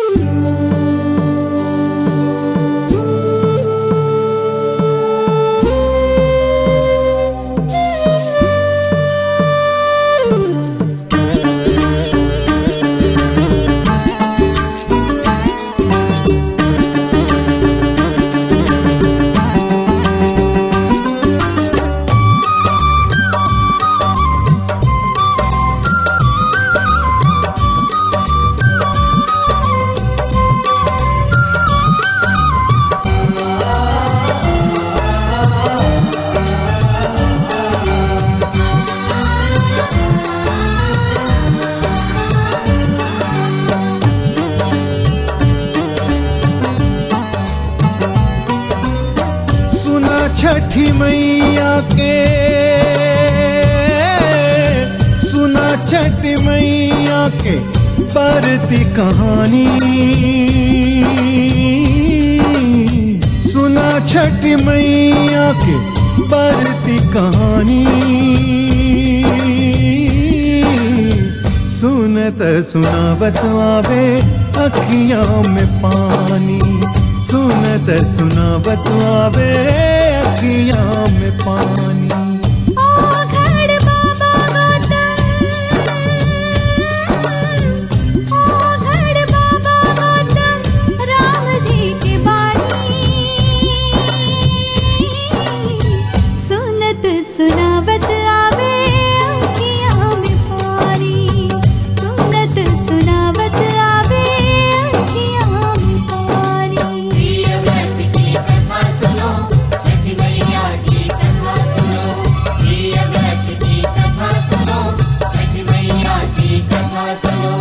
सुना छठी मैया के सुना छठी मैया के परती कहानी सुना छठी मैया के परती कहानी सुनत सुनावत आवे अखियां में पानी सुनत सुनावत आवे अखियां में पानी ओ घड़ बाबा गौतम ओ घड़ बाबा गौतम राम जी की बानी सुनत सुनावत आवे अखियां में पानी सुनत सुनावत आवे अखियां में पानी प्रिय व्रत की कथा सुनो छठी मैया की कथा सुनो प्रिय व्रत की कथा सुनो छठी मैया की कथा सुनो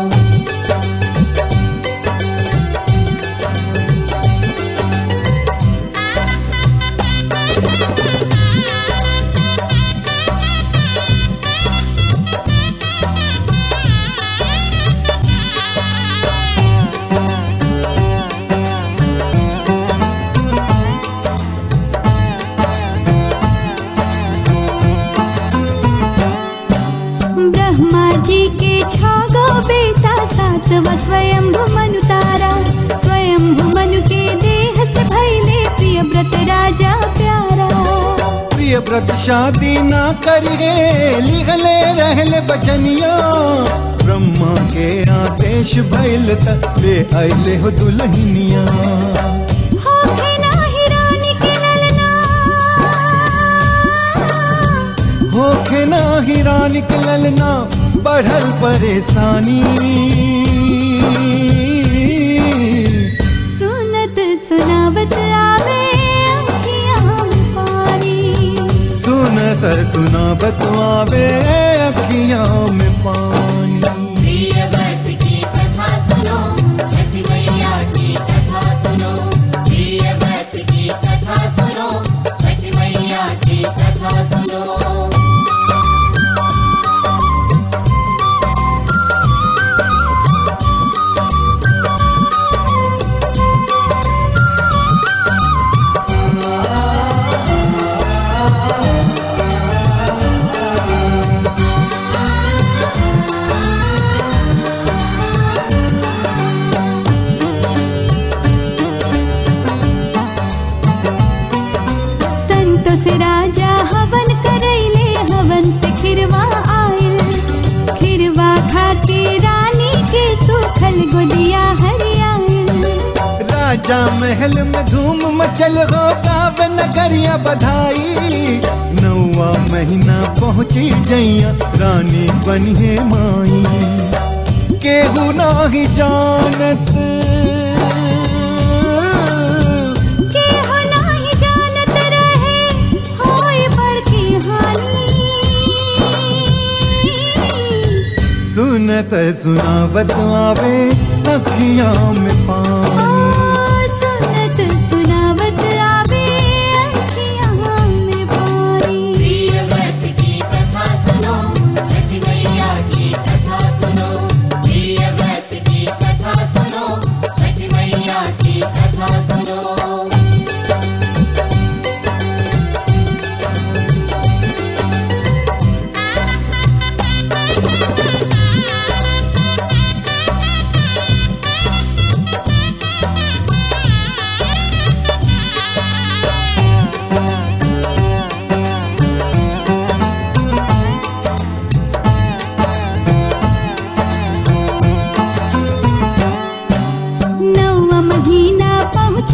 ब्रह्मा जी के छो गो बेटा सातवा स्वयंभु मनु तारा स्वयंभु मनु के देह से भैले प्रिय व्रत राजा प्यारा प्रिय व्रत शादी ना करिए लिखले रहले बचनिया ब्रह्मा के आदेश भइल त ले आइले हो दुल्हनिया होखे नाही रानी के ललना होखे ना हीरा निकलल ना बढ़ल परेशानी सुनत सुनावत आवे अखियां में पानी सुनत सुनावत आवे अखियां में पानी प्रिय व्रत की कथा सुनो छठी मैया की कथा सुनो प्रिय व्रत की कथा सुनो छठी मैया की कथा सुनो संतोष राजा हवन करैले हवन से खिरवा आयल खिरवा खाके रानी के सुखल गोदिया हरियायल राजा महल में धूम मचल हो गावे नगरिया बधाई नौवा महीना पहुंची जैया रानी बनिए माई केहू नाही जानत के हो नाही जानत रहे होय बड़की हानि सुनत सुनावत आवे अखियां में ओ पानी सुनत सुनावत आवे अखियां में पानी प्रिय व्रत की कथा सुनो छठी मैया की कथा सुनो प्रिय व्रत की कथा सुनो छठी मैया की कथा सुनो ओ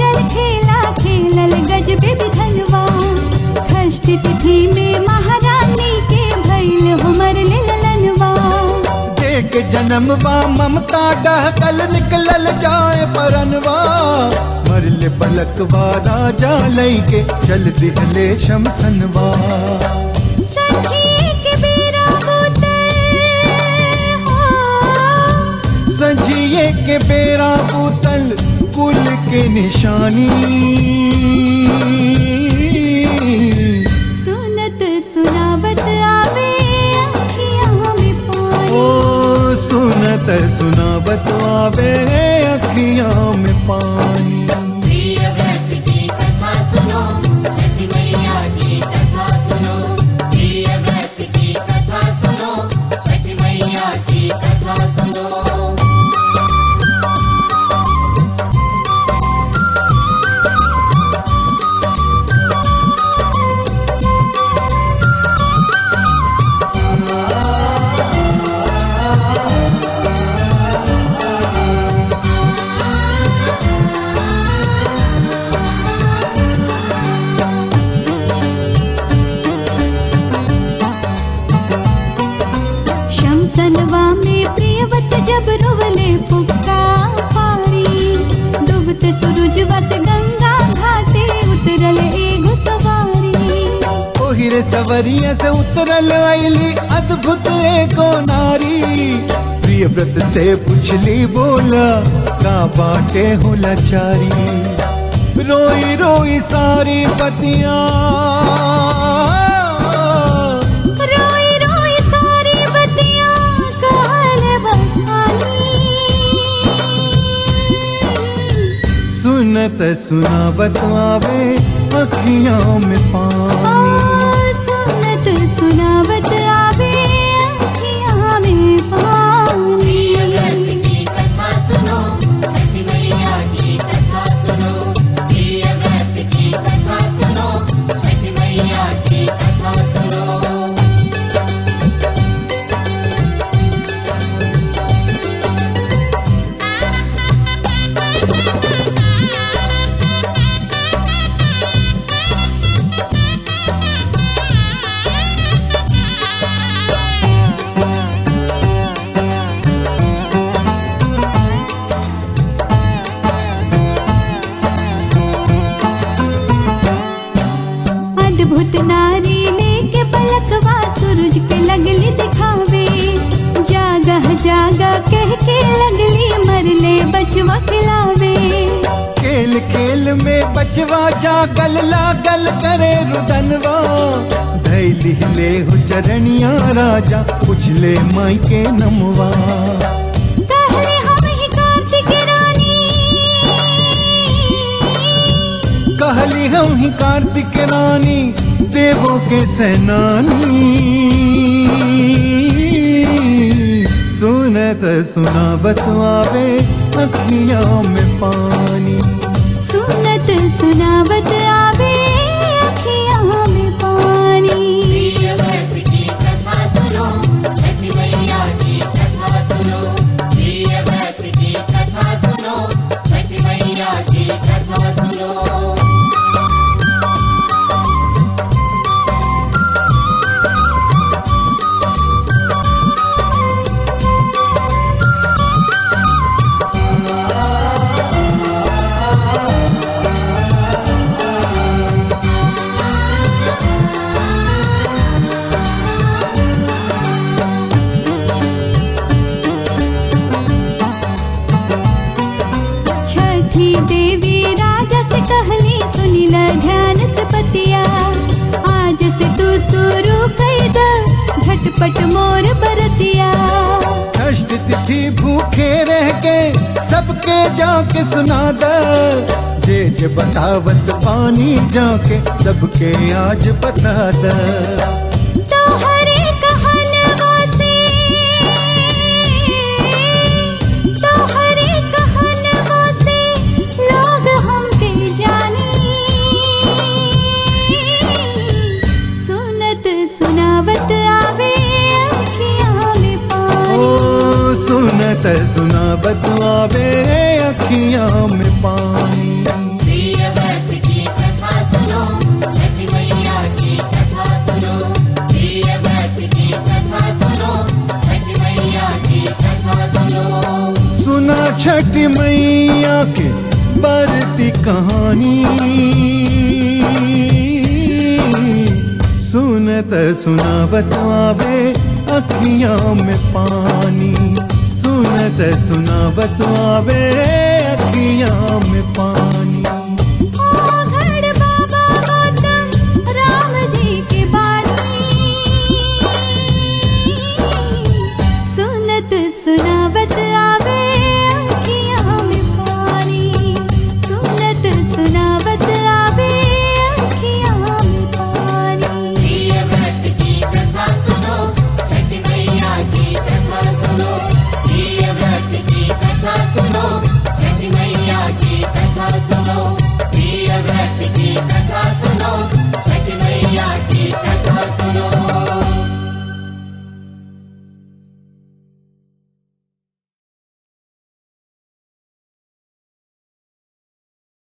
मंगल खेला खेलल गजबे विधनवा षष्ठी तिथि में महारानी के भैल हमर ललनवा देख जन्मवा ममता डहकल निकलल जाए परनवा मरले पलकवा राजा लैके चल दिहले शमसनवा सखी के बेरा बोतल हो सजिए के बेरा बोतल कुल के निशानी सुनत सुनावत आवे अखियाँ में पानी ओ सुनत सुनावत आवे अखियां में पानी प्रिय व्रत की कथा सुनो छठी मैया की कथा सुनो प्रिय व्रत की कथा सुनो छठी मैया की कथा सुनो शमसनवा में प्रियवत जब रोवले पुक्का पारी डूबत सूरजवा से गंगा घाटे उतरल एगो सवारी ओहिरे सवरिया से उतरल आईली अद्भुत एको नारी प्रिय व्रत से पुछली बोला का बाटे हो लाचारी रोई रोई सारी पतिया रोई रोई सारी बतियाँ काल बहानी सुनत सुनावत आवे अखियां में पानी सुनत सुनावत आवे अखियाँ में प्रिय व्रत पानी की कथा सुनो छठी मैया की कथा सुनो प्रिय व्रत की कथा सुनो छठी मैया की कथा सुनो अद्भुत नारी लेके पलकवा सूरज के लगली दिखावे जागह जागा कह के लगली मरले बचवा खिलावे खेल खेल में बचवा जागल लागल करे रुदनवा धैली ले हो चरणिया राजा पुछले माई के नमवा कहले हम ही कार्तिक रानी कहली हम ही कार्तिक रानी देवों के सेनानी सुनत सुनावत आवे अखियां में पानी सुनत सुनावत आवे अखियाँ में पानी प्रिय व्रत की कथा सुनो छठी मैया की कथा सुनो प्रिय व्रत की कथा सुनो छठी मैया की कथा सुनो छठी देवी राजा से कहली सुनिला ध्यान से पतिया आज से तू शुरू कर द झटपट मोर बरतिया कष्ट तिथि भूखे रह के सबके जाके सुना द जे जे बतावत पानी जाके सबके आज बता द तोहरे कहनवा से तोहरे कहनवा से लोग हमके जानी सुनत सुनावत आवे अखियाँ में पानी ओ सुनत सुनावत आवे अखियां में पानी प्रिय सुना छठ मैया के बरती कहानी सुनत सुनावत आवे अखियां में पानी सुनत सुनावत आवे अखियां में पानी